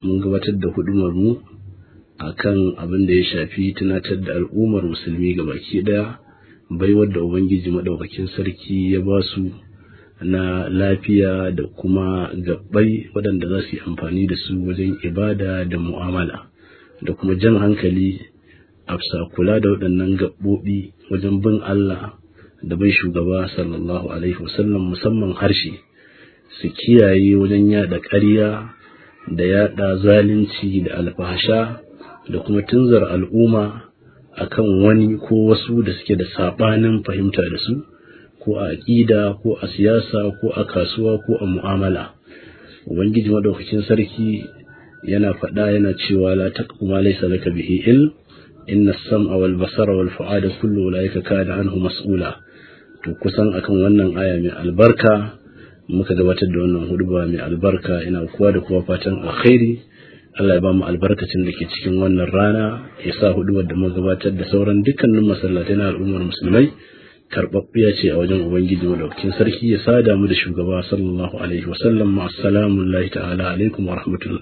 mun gabatar da hudumar mu akan abin da ya shafi tunatar da al'ummar musulmi baki daya baiwar da ubangiji madaukakin sarki ya ba su na lafiya da kuma gabbai waɗanda za su yi amfani da su wajen ibada da mu'amala da kuma jan hankali a kula da waɗannan gaɓoɓi wajen bin Allah da bai shugaba sallallahu alaihi wasallam musamman harshe su kiyaye wajen yada ƙarya da yada zalunci da alfahasha da kuma tunzar al'umma akan wani ko wasu da suke da sabanin fahimta da su ko a aƙida ko a siyasa ko a kasuwa ko a mu'amala ubangiji madaukakin sarki yana faɗa yana cewa la taqfu ma laysa laka bihi ilm inna as-sam'a wal basara wal fu'ada kullu ulaika kana anhu mas'ula to kusan akan wannan aya mai albarka muka gabatar da wannan huduba mai albarka ina kuwa da kuwa fatan alkhairi Allah ya ba mu albarkacin da ke cikin wannan rana ya sa hudubar da muka gabatar da sauran dukkanin masallatai na al'ummar musulmai karɓaɓɓiya ce a wajen ubangiji madaukakin sarki ya sada mu da shugaba sallallahu alaihi wasallam assalamu ta'ala alaikum wa rahmatullah